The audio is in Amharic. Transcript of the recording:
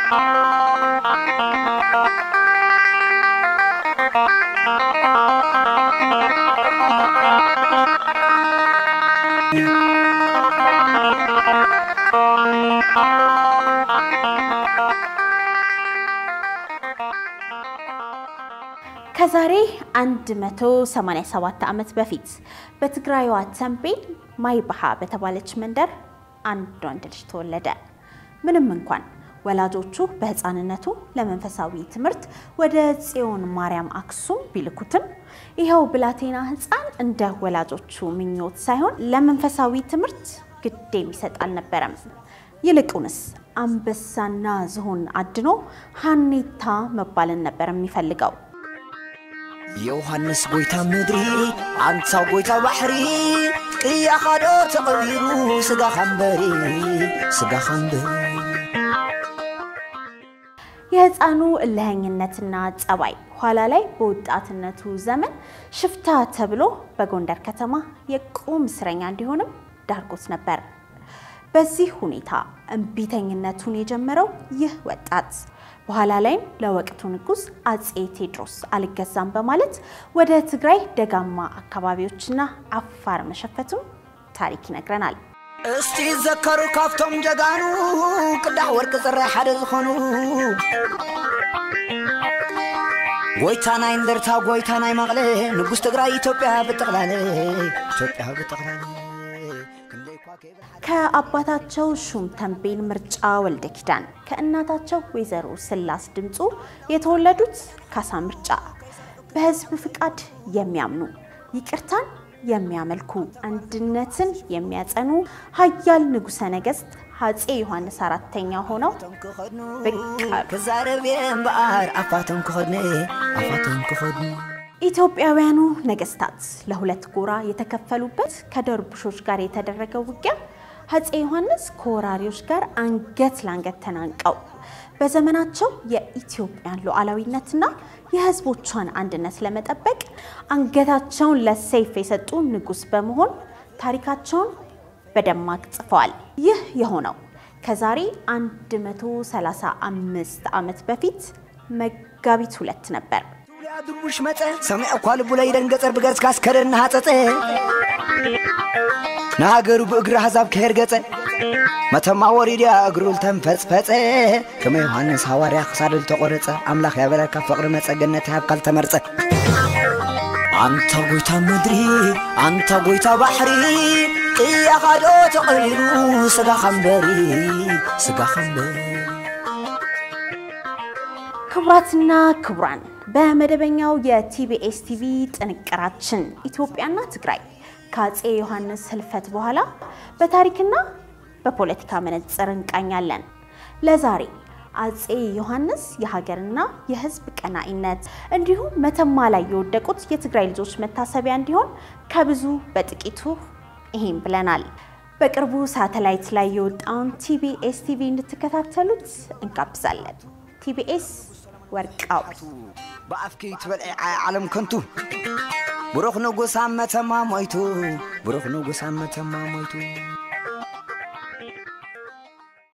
ከዛሬ 187 ዓመት በፊት በትግራይዋ ተንቤን ማይባሃ በተባለች መንደር አንድ ወንድ ልጅ ተወለደ። ምንም እንኳን ወላጆቹ በሕፃንነቱ ለመንፈሳዊ ትምህርት ወደ ጽዮን ማርያም አክሱም ቢልኩትም ይኸው ብላቴና ሕፃን እንደ ወላጆቹ ምኞት ሳይሆን ለመንፈሳዊ ትምህርት ግድ የሚሰጥ አልነበረም። ይልቁንስ አንበሳና ዝሆን አድኖ ሀኔታ መባልን ነበር የሚፈልገው። የዮሐንስ ጎይታ ምድሪ አንሳው ጎይታ ባሕሪ ቅያኻዶ ተቐቢሩ ስጋ ኸንበሪ ስጋ ኸንበሪ የህፃኑ እልኸኝነትና ጸባይ ኋላ ላይ በወጣትነቱ ዘመን ሽፍታ ተብሎ በጎንደር ከተማ የቁም እስረኛ እንዲሆንም ዳርጎት ነበር። በዚህ ሁኔታ እምቢተኝነቱን የጀመረው ይህ ወጣት በኋላ ላይም ለወቅቱ ንጉሥ አጼ ቴዎድሮስ አልገዛም በማለት ወደ ትግራይ ደጋማ አካባቢዎችና አፋር መሸፈቱም ታሪክ ይነግረናል። እስቲ ዘከሩ ካብቶም ጀጋኑ ቅዳሕ ወርቂ ፅራይ ሓደ ዝኾኑ ጎይታ ናይ እንደርታ ጎይታ ናይ መቕለ ንጉስ ትግራይ ኢትዮጵያ ብጠቕላለ ኢትዮጵያ ብጠቕላለ ክንደይ እኳ ከይበልሓ ከአባታቸው ሹም ተንቤን ምርጫ ወልደ ኪዳን ከእናታቸው ወይዘሮ ስላስ ድምፁ የተወለዱት ካሳ ምርጫ በህዝብ ፍቃድ የሚያምኑ ይቅርታን የሚያመልኩ አንድነትን የሚያጸኑ ሀያል ንጉሠ ነገሥት አፄ ዮሐንስ አራተኛ ሆነው ክኸድኑ ብቅ አሉ። ክዛረብ እየ እምበኣር ኣፋቶም ክኸድኑ ኣፋቶም ክኸድኑ ኢትዮጵያውያኑ ነገስታት ለሁለት ጎራ የተከፈሉበት ከደርቡሾች ጋር የተደረገው ውጊያ አፄ ዮሐንስ ከወራሪዎች ጋር አንገት ለአንገት ተናንቀው በዘመናቸው የኢትዮጵያን ሉዓላዊነትና የሕዝቦቿን አንድነት ለመጠበቅ አንገታቸውን ለሰይፍ የሰጡ ንጉሥ በመሆን ታሪካቸውን በደማቅ ጽፈዋል። ይህ የሆነው ከዛሬ 135 ዓመት በፊት መጋቢት ሁለት ነበር። ያ ድርቡሽ መፀ ሰሚዕ እኳ ልቡ ላይ ደንገፀር ብገርዝካ ስከደር እናሃፀፀ ንሃገሩ ብእግሪ ኣሕዛብ ክሄር ገፀ መተማ ወሪድያ እግሩ ልተንፈፅፈፀ ከመ ዮሃንስ ሃዋርያ ክሳዱ ዝተቖረፀ ኣምላኽ ያበለካ ፍቕሪ መፀ ገነት ሃብካ ልተመርፀ ኣንታ ጎይታ ምድሪ ኣንታ ጎይታ ባሕሪ ቅያኻዶ ተቐሊሉ ስጋ ኸንበሪ ስጋ ኸንበሪ ክቡራትና ክቡራን በመደበኛው የቲቢኤስ ቲቪ ጥንቅራችን ኢትዮጵያና ትግራይ ከአፄ ዮሐንስ ህልፈት በኋላ በታሪክና በፖለቲካ መነጽር እንቃኛለን። ለዛሬ አፄ ዮሐንስ የሀገርና የሕዝብ ቀናኢነት እንዲሁም መተማ ላይ የወደቁት የትግራይ ልጆች መታሰቢያ እንዲሆን ከብዙ በጥቂቱ ይሄን ብለናል። በቅርቡ ሳተላይት ላይ የወጣውን ቲቢኤስ ቲቪ እንድትከታተሉት እንጋብዛለን። ቲቢኤስ ወርቃዊ ብኣፍኪ ትበልዒ ዓለም ከንቱ ብሩኽ ንጉስ ኣብ መተማ ሞይቱ ብሩኽ ንጉስ ኣብ መተማ ሞይቱ